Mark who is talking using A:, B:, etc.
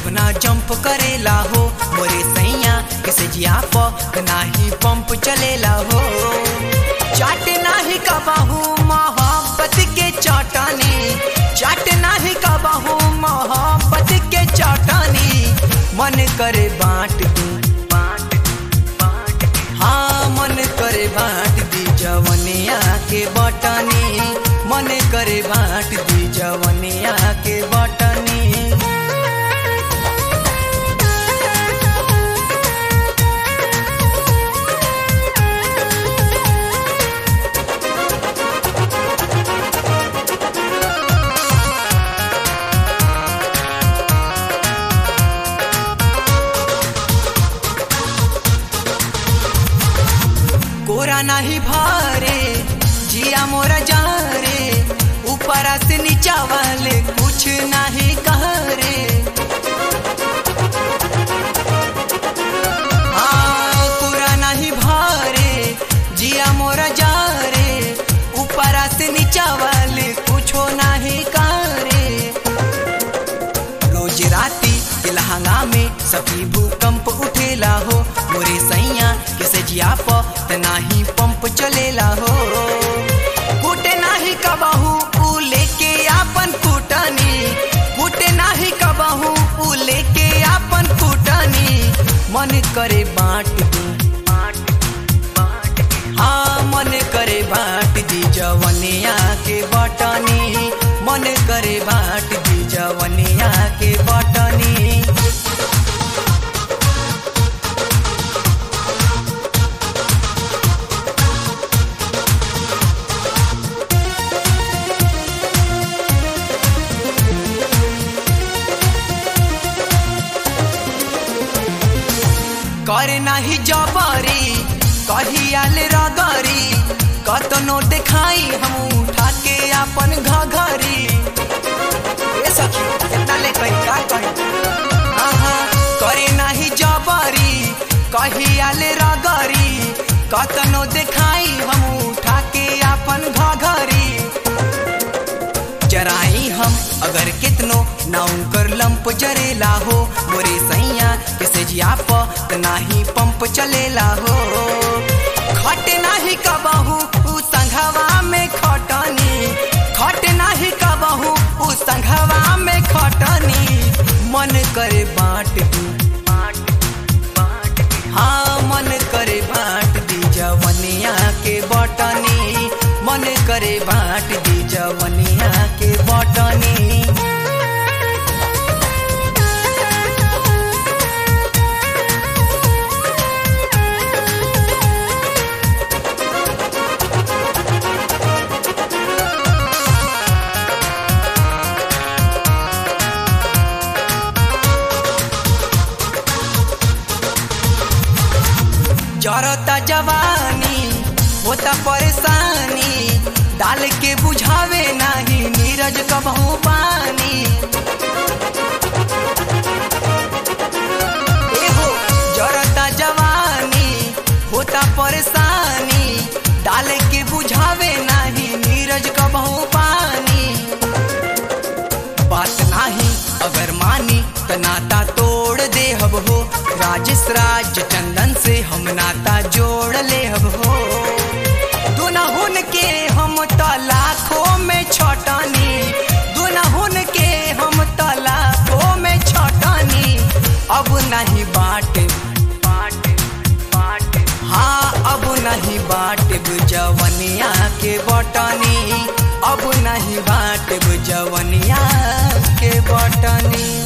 A: ना जंप करेला हो मोरे सैया किसे जिया प नाही पंप चलेला हो चाट नाही कबाहू मोहब्बत के चौटानी चाट नाही कबाहू मोहब्बत के चौटानी मन करे बांट दू हाँ मन करे बांट दी जवनिया के बटनी मन करे बांट दी जवनिया के बटनी कोरा नाही भारे जिया मोरा जा रे ऊपर से नीचा वाले कुछ नहीं कह रे हाँ, कोरा नहीं भारे जिया मोरा जा रे ऊपर से नीचा वाले कुछ नहीं कह रे रोज राती के लहंगा में सभी भूकंप उठेला हो मोरे सैया किसे जिया प नाही पंप चलेला हो कूटे नाही कबहू ऊ लेके आपन कुटनी कूटे नाही कबहू ऊ लेके आपन कुटनी मन करे बांट दू हाँ मन करे बांट दी जवनिया के बटनी मन करे बांट दी जवनिया के बटनी करे नाही जबरी कहियाल रगरी कतनो देखाई हम उठा के अपन घघरी ए सखी इतना ले कहीं का कहीं आहा करे नाही जबरी कहियाल रगरी कतनो देखाई हम उठा के अपन घघरी जराई हम अगर कितनो ना उनकर लंप जरेला हो मोरे सैया किसे जिया प नाही पंप चलेला हो खट नाही कबहू उ संघवा में खटनी खट नाही कबहू उ संघवा में खटनी मन करे बांट दू हाँ मन करे बांट दी जवनिया के बटनी मन करे बांट दी जवनिया के बटनी जरता जवानी होता परेशानी डाल के बुझावे नाही नीरज कबहू पानी एहो जरता जवानी होता परेशानी डाल के बुझावे नाही नीरज कबहू पानी बात नाही अगर मानी त नाता तोड़ दे हब हो राजेश राज चंदन से हम नाता जोड़ ले हब हो दुनहुन के हम त लाखों में छटनी दुनहुन के हम त लाखों में छटनी अब नहीं बाटे हाँ अब नहीं बाटे जवनिया के बटनी अब नहीं बाटे जवनिया के बटनी